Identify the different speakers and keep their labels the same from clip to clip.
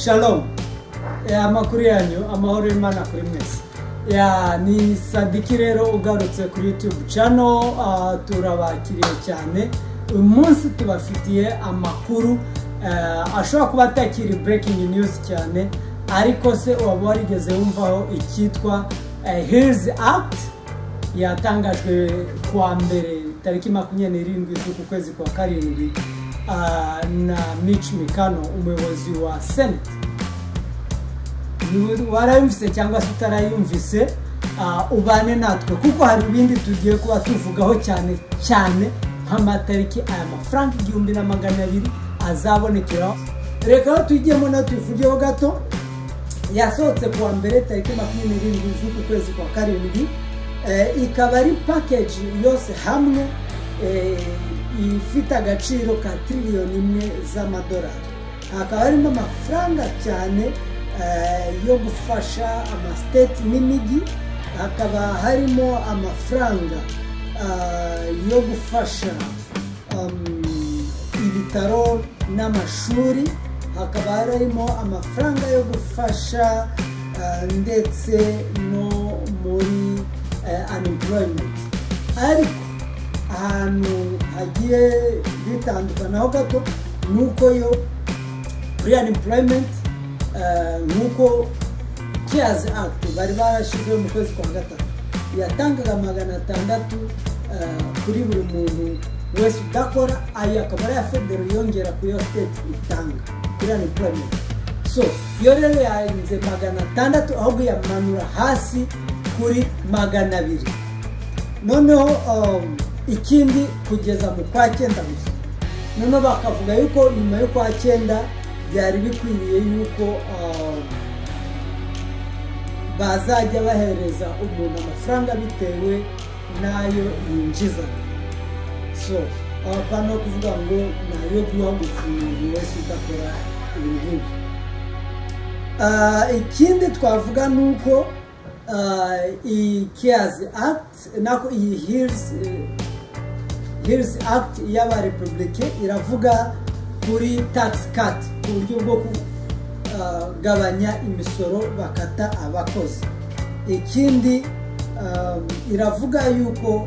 Speaker 1: Shalom Eh, amakuru yanyu amahoro y'imana kuri mwese ya ni sadiki rero ugarutse kuri youtube channel ah, turabakiriye cyane uyu munsi tubafitiye amakuru eh, ashobora kuba atakiri breaking news cyane ariko se waba warigeze wumvaho icyitwa eh, hills act yatangajwe kuwa mbere tariki makumyabiri n'irindwi z'uku kwezi kwa karindwi ah, na Mitch Mikano umuyobozi wa Senate Niba warayumvise cyangwa se utarayumvise ah, ubane natwe kuko hari ibindi tugiye kuba tuvugaho cyane cyane nk'amatariki aya mafaranga igihumbi na magana abiri azabonekeraho reka aho tujyemo natuvugeho gato yasohotse ku wa mbere tariki makumyabiri n'irindwi z'uku kwezi kwa karindwi Eh, ikaba ari pakeji yose hamwe eh, ifite agaciro ka tiriyoni imwe z'amadolari hakaba harimo amafaranga cyane eh, yo gufasha amasiteti n'imijyi hakaba harimo amafaranga ah, yo gufasha um, ibitaro n'amashuri hakaba harimo amafaranga yo gufasha ah, ndetse no muri eh, unemployment ariko ahantu hagiye bitandukanaho gato ni uko yo kuri unemployment eh, nk'uko cares act bari barashyizeho mu kwezi kwa gatatu yatangaga magana atandatu eh, kuri buri muntu wese udakora ayo akaba ari iya federo yongera ku yo state itanga kuri unemployment so iyo rero yarenze magana atandatu ahubwo yamanura hasi kuri magana abiri noneho um, ikindi kugeza mu kwa cyenda gusa noneho bakavuga yuko nyuma y'ukwa cyenda byari bikwiriye yuko um, bazajya bahereza umuntu amafaranga bitewe n'ayo yinjiza so abapana no kuvuga ngo ni ayo guha umuntu wese udakora ibintu nk'ibyo Ah, ikindi twavuga ni uko ah, iyi keyazi akiti nako iyi hirizi hirizi akiti y'abarepublike iravuga kuri tagisi kati ku buryo bwo kugabanya imisoro bakata abakozi ikindi um, iravuga yuko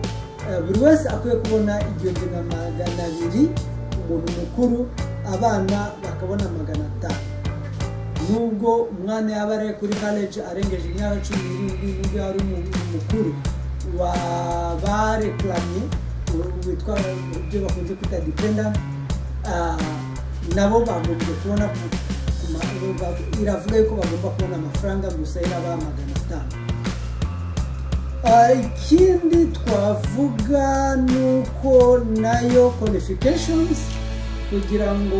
Speaker 1: eh, buri wese akwiye kubona igihumbi na magana abiri umuntu mukuru abana bakabona magana atanu nubwo umwana yaba ari kuri college arengeje imyaka cumi n'irindwi nubwo yari umuntu mukuru wa barekuranye witwa ibyo bakunze kwita dependant ah, nabo bagombye kubona ku- ku ma- iravuga yuko bagomba kubona amafaranga gusa irabaha magana atanu Ah, ikindi twavuga ni uko nayo qualifications kugira ngo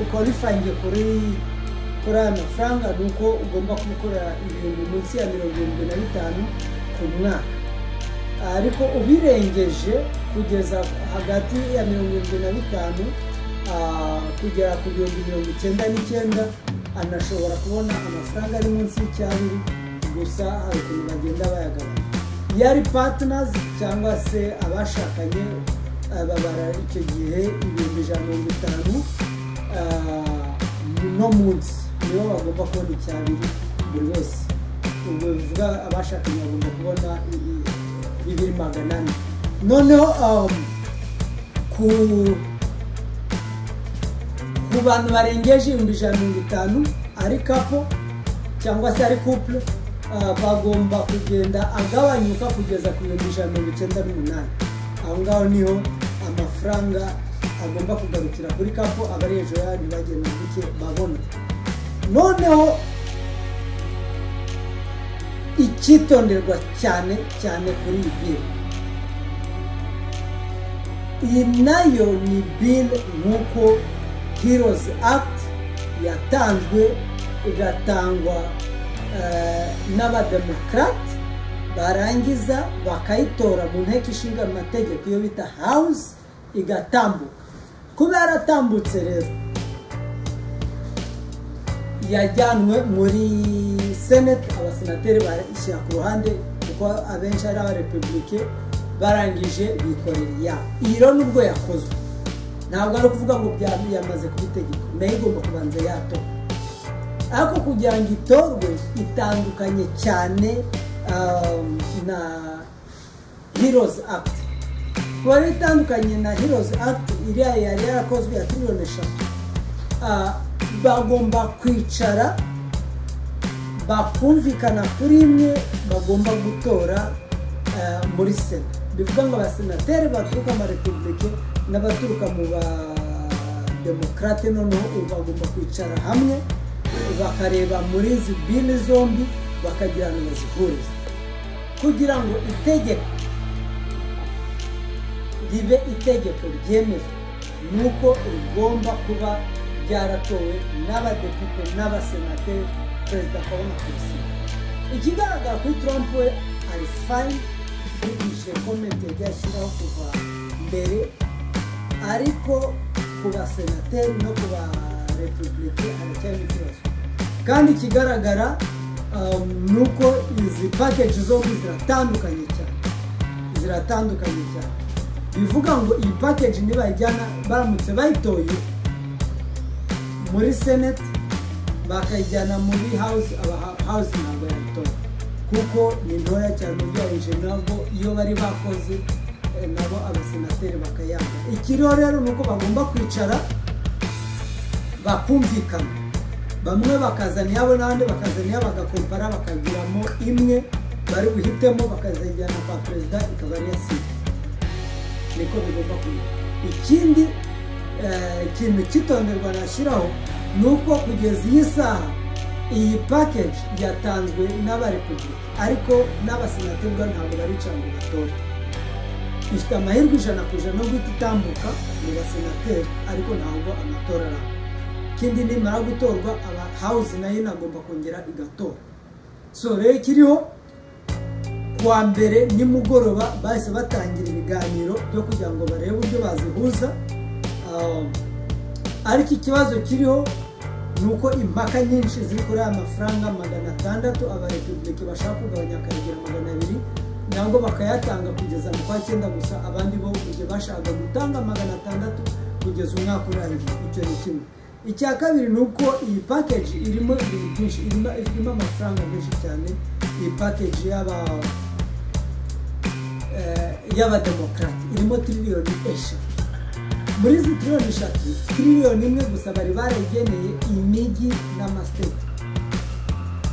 Speaker 1: ukorifange kuri kuri aya mafaranga ni uko ugomba gukora ibintu munsi ya mirongo irindwi na bitanu ku mwaka ariko ubirengeje kugeza hagati ya mirongo irindwi na bitanu ah, kugera ku bihumbi mirongo icyenda n'icyenda anashobora kubona amafaranga ari munsi y'icyabiri gusa hari ukuntu bagenda bayagabanya iyo ari patinazi cyangwa se abashakanye ah, babara icyo gihe ibihumbi ijana na mirongo itanu ah, no munsi nibo bagomba kubona icyabiri buri wese ubwo bivuga abashakanye bagomba kubona i- bibiri magana ane noneho um, ku ku bantu barengeje ibihumbi ijana na mirongo itanu ari kapo cyangwa se ari couple ah, bagomba kugenda agabanyuka kugeza ku bihumbi ijana na mirongo icyenda n'umunani aho ngaho niho amafaranga agomba kugarukira kuri kapo abari hejuru yayo ntibagenda buke babona noneho icyitonderwa cyane cyane kuri iyi biro iyi nayo ni biro nk'uko heroes act yatanzwe igatangwa eh, n'abademokarate barangiza bakayitora mu nteko ishinga amategeko iyo bita house igatambuka kuba yaratambutse rero yajyanwe muri senate abasenateri barashyira ku ruhande kuko abenshi ari abarepublike barangije bikorera iyabo iyo nubwo yakozwe ntabwo ari ukuvuga ngo byaba yamaze kuba itegeko nayo igomba kubanza yatora ariko kugira ngo itorwe itandukanye cyane um, na heroes act kuba rero itandukanye na heroes act iriya yari yarakozwe ya tiriyoni eshatu Ah, bagomba kwicara bakumvikana kuri imwe bagomba gutora eh, muri sena bivuga ngo abasenateri baturuka mu marepubulike n'abaturuka mu bademokarate noneho ubu bagomba kwicara hamwe bakareba muri izi bili zombi bakagira ngo bazihurize kugira ngo itegeko ribe itegeko ryemezwa ni uko rigomba kuba ryaratowe n'abadepite n'abasenateri perezida akabona kubisinya ikigaragara kuri trump we ari fayini yigishije komenti yagiye ashyiraho kuva mbere ariko ku basenateri no ku barepubulike haracyari ikibazo kandi ikigaragara um, ni uko izi pakeji zombi ziratandukanye cyane ziratandukanye cyane bivuga ngo iyi pakeji nibayijyana baramutse bayitoye muri seneti bakayijyana muri hawuzi aba hawuzi ntabwo yayitora kuko ni ntoya cyane ugereranyije nabo iyo bari bakoze eh, nabo abasenateri bakayanga ikiriho rero ni uko bagomba kwicara bakumvikana bamwe bakazana iyabo n'abandi bakazana iyabo bagakompara bakagiramo imwe bari buhitemo bakazajyana kwa perezida ikaba ari iya sida niko bigomba kumera ikindi eh, ikintu kitonderwa nashyiraho ni uko kugeza iyi saha iyi pakeji yatanzwe n'abarepubulika ariko n'abasenateri bwa ntabwo baricara ngo batore ifite amahirwe ijana ku ijana no guhita itambuka mu basenateri ariko ntabwo amatora araba ikindi nimara gutorwa aba hawuzi nayo inagomba kongera igatora so rero ikiriho kuwa mbere nimugoroba bahise batangira ibiganiro byo kugira ngo barebe uburyo bazihuza Um, ariko ikibazo kiriho ni uko impaka nyinshi ziri kuri aya mafaranga magana atandatu abarepubulike bashaka kugabanya akayagera magana abiri nabwo bakayatanga kugeza mu kwa cyenda gusa abandi bo mu gihe bashaka gutanga magana atandatu kugeza umwaka urangiye icyo ni kimwe icya kabiri ni uko iyi pakeji irimo ibintu byinshi irimo irimo amafaranga menshi cyane iyi pakeji y'aba eh, y'abademokarate irimo tiriyoni eshatu muri izi tiriyoni eshatu tiriyoni imwe gusa bari barageneye imijyi n'amasiteti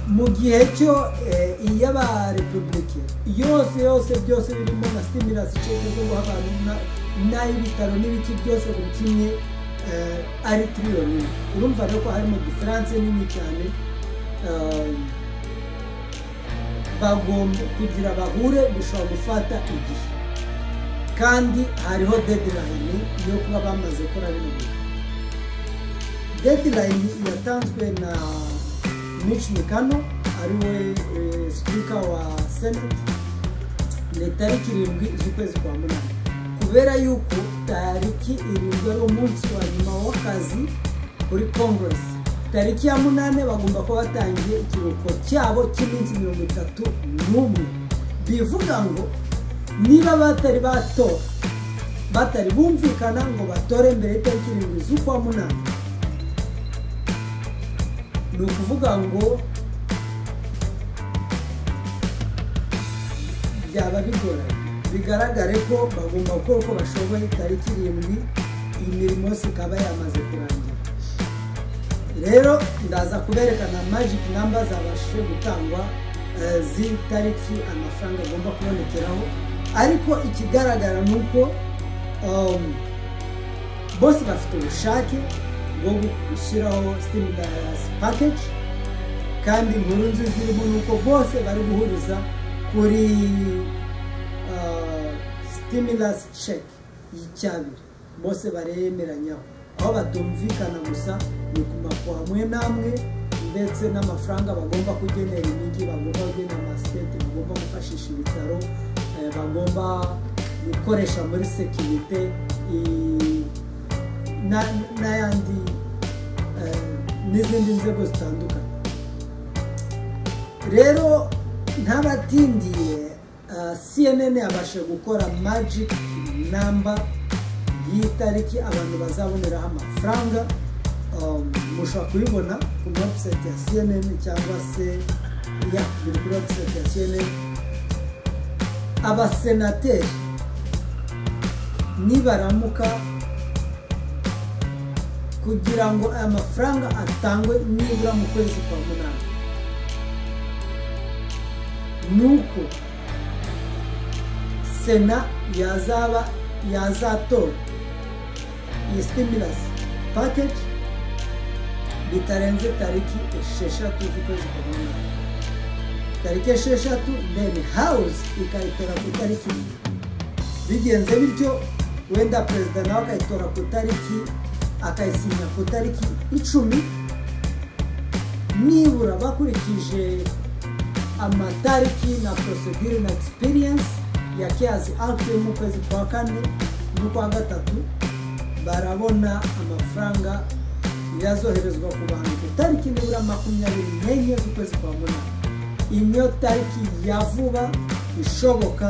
Speaker 1: mu gihe cyo eh, iy'abarepubulike yose yose byose birimo na stimulasi ceke zo guha abantu na- n'ay'ibitaro n'ibiki byose buri kimwe eh, ari tiriyoni imwe urumva rero ko harimo diferanse nini cyane eh, bagomba kugira bahure bishobora gufata igihe kandi hariho deadline yo kuba bamaze gukora bino bintu deadline yatanzwe na Mitch Mikano ari we eh, speaker wa Senate ni tariki irindwi z'ukwezi kwa munani kubera yuko tariki irindwi ari umunsi wa nyuma w'akazi kuri congress tariki ya munani bagomba kuba batangiye ikiruhuko cyabo cy'iminsi mirongo itatu n'umwe bivuga ngo niba batari batora batari bumvikana ngo batore mbere y'itariki irindwi z'ukwa munani ni ukuvuga ngo byaba bigoranye bigaragare ko bagomba gukora uko bashoboye tariki irindwi imirimo yose ikaba yamaze kurangira rero ndaza kuberekana magic number zabashije gutangwa eh, z'itariki amafaranga agomba kubonekeraho ariko ikigaragara ni uko um, bose bafite ubushake bwo gushyiraho stimulus package kandi inkuru nziza irimo ni uko bose bari guhuriza kuri uh, stimulus check y'icyabiri bose baremeranyaho aho batumvikana gusa ni ku mafu hamwe n'amwe ndetse n'amafaranga bagomba kugenera imijyi bagomba kugenera amasiteti bagomba gufashisha ibitaro eh, bagomba gukoresha muri sekirite i- na- n'ayandi eh, n'izindi nzego zitandukanye rero ntabatindiye uh, cnn yabashije gukora magic namba iyi tariki abantu bazaboneraho amafaranga um, mushobora kubibona ku website ya cnn cyangwa se ya biri kuri website ya cnn abasenateri nibaramuka kugira ngo aya mafaranga atangwe nibura mu kwezi kwa munani ni uko sena yazaba yazatora iyi sitimulasi pakeji bitarenze tariki esheshatu z'ukwezi kwa munani tariki esheshatu deni hawuzi ikayitora ku itariki imwe bigenze bityo wenda perezida nawe akayitora ku itariki akayisinya ku itariki icumi nibura bakurikije amatariki na prosedure na experience ya keyazi akiti mu kwezi kwa kane n'ukwa gatatu barabona amafaranga yazoherezwa ku bantu ku itariki nibura makumyabiri n'enye z'ukwezi kwa munani iyi niyo tariki ya vuba ishoboka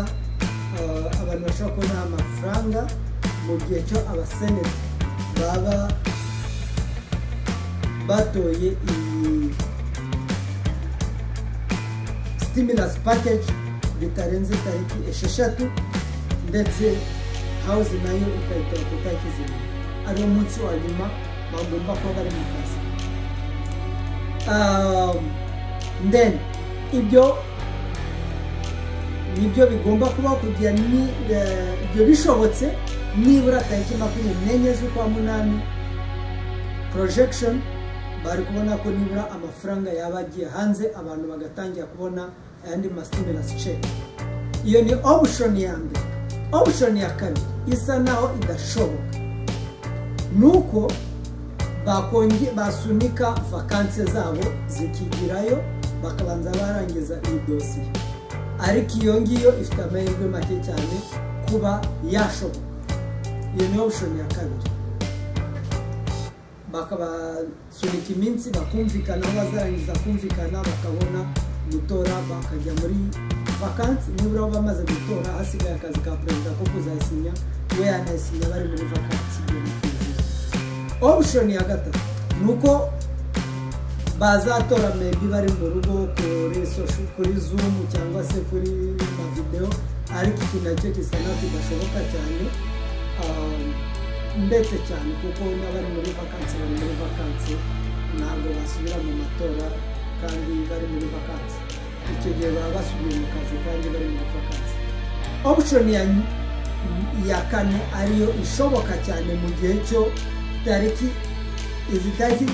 Speaker 1: uh, abantu bashobora kubona amafaranga mu gihe cyo abaseneti baba batoye iyi sitimulasi pakeji bitarenze tariki esheshatu ndetse hawuzi nayo ikayitora ku itariki zirindwi ariwo munsi wa nyuma bagomba kuba bari mu kazi then ibyo nibyo bigomba kuba kugira ni ibyo bishobotse nibura tariki makumyabiri n'enye z'ukwa munani projection bari kubona ko nibura amafaranga yaba agiye hanze abantu bagatangira kubona ayandi masitimulasi ceki iyo ni opushoni ya mbere opushoni ya kabiri isa naho idashoboka ni uko basunika vakansi zabo zikigirayo bakabanza barangiza iyi dosiye ariko iyo ngiyo ifite amahirwe make cyane kuba yashoboka iyo ni opushoni ya kabiri bakabasunika iminsi bakumvikana bazarangiza kumvikana bakabona gutora bakajya muri vakansi nibura bamaze gutora hasigaye akazi ka perezida ko kuzasinya we yanayisinya bari muri vakansi opushoni ya gatatu ni uko bazatora mebi bari mu rugo kuri sosho kuri zumu cyangwa se kuri videwo ariko iki nacyo gisa naho kidashoboka cyane ndetse cyane kuko n'abari muri vakansi bari muri vakansi ntabwo basubira mu matora kandi bari muri vakansi icyo gihe baba basubiye mu kazi kandi bari muri vakansi opushoni ya kane ariyo ishoboka cyane mu gihe cyo tariki izi tariki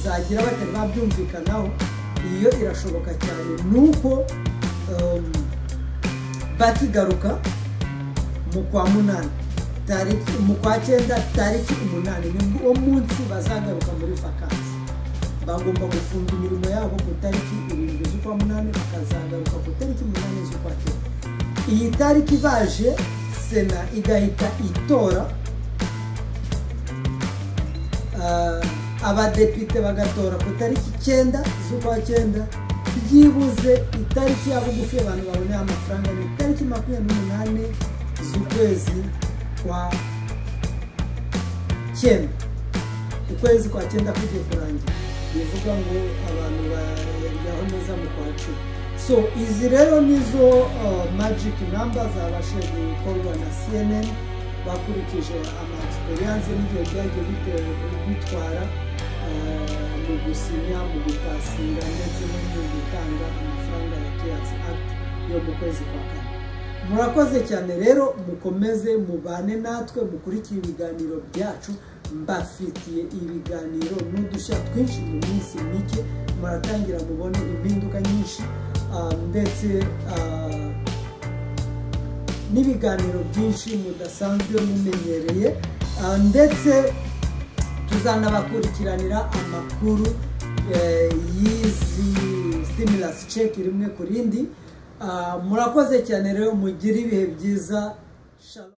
Speaker 1: zagira batari babyumvikanaho iyo irashoboka cyane ni uko bakigaruka mu kwa munani tariki mu kwa cyenda tariki umunani ni wo munsi bazagaruka muri vakansi bagomba gufunga imirimo yabo ku itariki irindwi z'ukwa munani bakazagaruka ku itariki umunani z'ukwa cyenda iyi tariki baje sena igahita itora abadepite bagatora ku itariki icyenda z'ukwa cyenda byibuze itariki yabo bugufi abantu baboneye amafaranga ni itariki makumyabiri n'umunani z'ukwezi kwa cyenda ukwezi kwa cyenda kugiye kurangira bivuga ngo abantu baryaho neza mu kwa cumi so izi rero nizo magiki namba zabashije gukorwa na cnn bakurikije amaegisipeyanse n'igihe byagiye bitwara mu gusinya mu gutasinga ndetse no mu gutanga amafaranga ya keyazi akiti yo mu kwezi kwa kane murakoze cyane rero mukomeze mubane natwe mukurikire ibiganiro byacu mbafitiye ibiganiro n'udushya twinshi mu minsi mike muratangira mubone impinduka nyinshi ndetse n'ibiganiro byinshi mudasanzwe mumenyereye ndetse tuzanabakurikiranira amakuru y'izi sitimulasi ceki rimwe ku rindi murakoze cyane rero mugire ibihe byiza